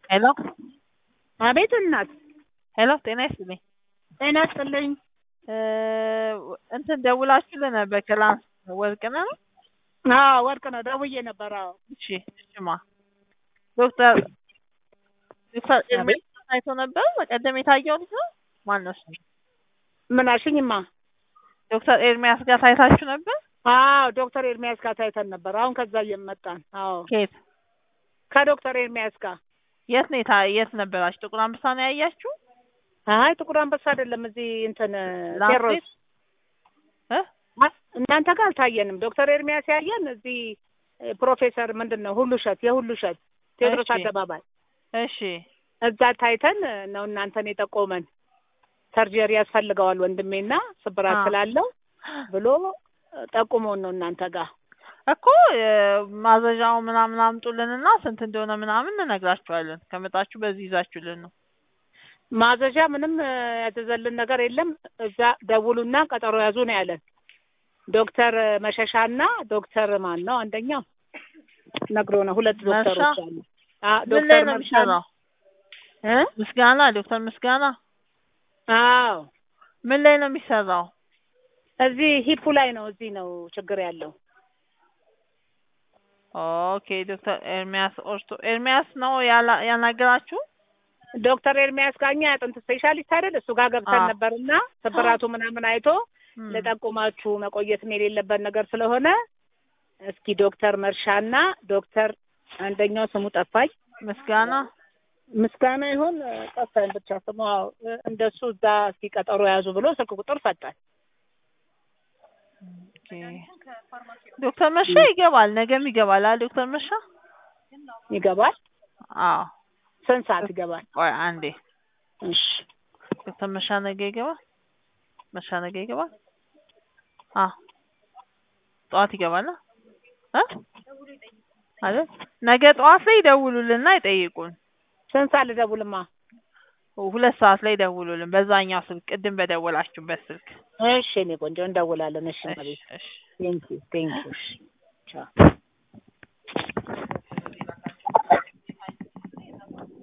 ሄሎ አቤት እናት ሄሎ ጤና ይስጥልኝ ጤና ይስጥልኝ። እ እንትን ደውላችሁልን ነበር ክላስ ወርቅነህ ነው? አዎ ወርቅ ነው ደውዬ ነበር። አዎ እሺ እሺማ ዶክተር ዶክተር አቤት። ኤርሜስ ታይቶ ነበር በቀደም የታየው ልጅ ነው ማን ነው እሱ? ምን አልሽኝማ? ዶክተር ኤርሚያስ ጋር ታይታችሁ ነበር? አዎ ዶክተር ኤርሚያስ ጋር ታይተን ነበር። አሁን ከዛ እየመጣን አዎ ከየት ከዶክተር ኤርሚያስ ጋር የት ነው የታ የት ነበራችሁ? ጥቁር አንበሳ ነው ያያችሁ? አይ ጥቁር አንበሳ አይደለም እዚህ እንትን ላምፕ ቴሮስ ቤት? እ አ- እናንተ ጋር አልታየንም። ዶክተር ኤርሚያስ ያየን እዚህ እ፣ ፕሮፌሰር ምንድን ነው ሁሉ እሸት የሁሉ እሸት ቴዎድሮስ እሺ። አደባባይ እሺ እዛ ታይተን ነው እናንተን የጠቆመን። ሰርጀሪ ያስፈልገዋል ወንድሜና ስብራት አ። ስላለው ብሎ ጠቁመውን ነው እናንተ ጋር እኮ እ፣ ማዘዣው ምናምን አምጡልንና ስንት እንደሆነ ምናምን እንነግራችኋለን። ከመጣችሁ በዚህ ይዛችሁልን ነው። ማዘዣ ምንም እ፣ ያዘዘልን ነገር የለም። እዛ ደውሉና ቀጠሮ ያዙ ነው ያለን። ዶክተር መሸሻና ዶክተር ማን ነው አንደኛው ነግሮ ነው። ሁለት ዶክተሮች መርሻ? አሉ። አ ምን ላይ ዶክተር ነው መርሻ የሚሰራው? እ ምስጋና ዶክተር ምስጋና አዎ ምን ላይ ነው የሚሰራው? እዚህ ሂፑ ላይ ነው። እዚህ ነው ችግር ያለው። ኦኬ ዶክተር ኤርሚያስ ኦርቶ ኤርሚያስ ነው ያላ- ያናገራችሁ? ዶክተር ኤርሚያስ ጋኛ የአጥንት ስፔሻሊስት አይደል? እሱ ጋር ገብተን አዎ። ነበርና ስብራቱ ምናምን አይቶ እም፣ ለጠቁማችሁ መቆየትም የሌለበት ነገር ስለሆነ እስኪ ዶክተር መርሻና ዶክተር አንደኛው ስሙ ጠፋኝ ምስጋና ምስጋና ይሁን እ፣ ጠፋኝ ብቻ ስሙ አዎ፣ እ፣ እንደሱ እዛ እስኪ ቀጠሮ ያዙ ብሎ ስልክ ቁጥር ሰጠን። ኦኬ። ዶክተር መርሻ ይገባል፣ ነገም ይገባል። አ ዶክተር መርሻ ይገባል። አዎ። ስንት ሰዓት ይገባል? ቆይ አንዴ እሺ ዶክተር መርሻ ነገ ይገባል። መርሻ ነገ ይገባል። አዎ ጠዋት ይገባል እ አይደል? ነገ ጠዋት ላይ ይደውሉልንና ይጠይቁን። ስንት ሰዓት ልደውልማ? ሁለት ሰዓት ላይ ይደውሉልን በዛኛው ስልክ ቅድም በደወላችሁበት ስልክ። እሺ እኔ ቆንጆ እንደውላለን። እሺ እሺ እሺ ቴንኪው ቴንኪው። እሺ ቻው